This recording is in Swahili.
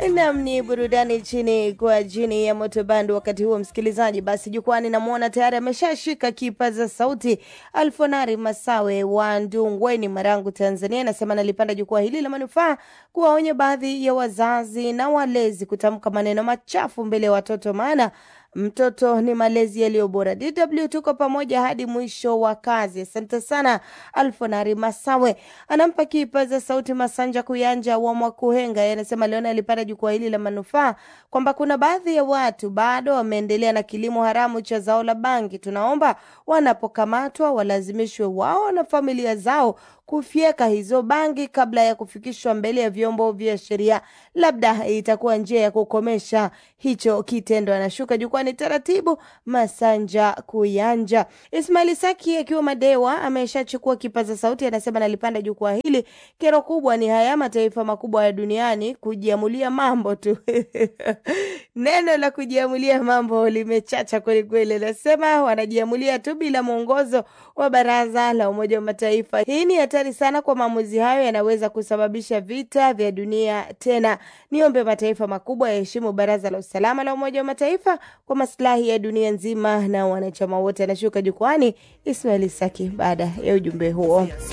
Nam ni burudani chini kwa jini ya moto band. Wakati huo msikilizaji, basi jukwani namwona tayari ameshashika kipaza sauti Alfonari Masawe wa Ndungweni, Marangu, Tanzania. Anasema nalipanda jukwaa hili la manufaa kuwaonya baadhi ya wazazi na walezi kutamka maneno machafu mbele ya watoto, maana mtoto ni malezi yaliyo bora. DW tuko pamoja hadi mwisho wa kazi. Asante sana Alfonari Masawe. Anampa kipaza sauti Masanja Kuyanja wa Mwakuhenga, anasema Leona alipanda jukwaa hili la manufaa kwamba kuna baadhi ya watu bado wameendelea na kilimo haramu cha zao la bangi. Tunaomba wanapokamatwa walazimishwe wao na familia zao kufyeka hizo bangi kabla ya kufikishwa mbele ya vyombo vya sheria. Labda itakuwa njia ya kukomesha hicho kitendo. Anashuka jukwani taratibu, Masanja Kuyanja. Ismaili Saki akiwa Madewa ameshachukua kipaza sauti, anasema nalipanda jukwaa hili. Kero kubwa ni haya mataifa makubwa ya duniani kujiamulia mambo tu neno la kujiamulia mambo limechacha kwelikweli. Anasema wanajiamulia tu bila mwongozo wa Baraza la Umoja wa Mataifa. Hii ni hatari sana, kwa maamuzi hayo yanaweza kusababisha vita vya dunia tena. Niombe mataifa makubwa yaheshimu Baraza la Usalama la Umoja wa Mataifa kwa maslahi ya dunia nzima na wanachama wote. Anashuka jukwani Ismail Saki baada ya ujumbe huo.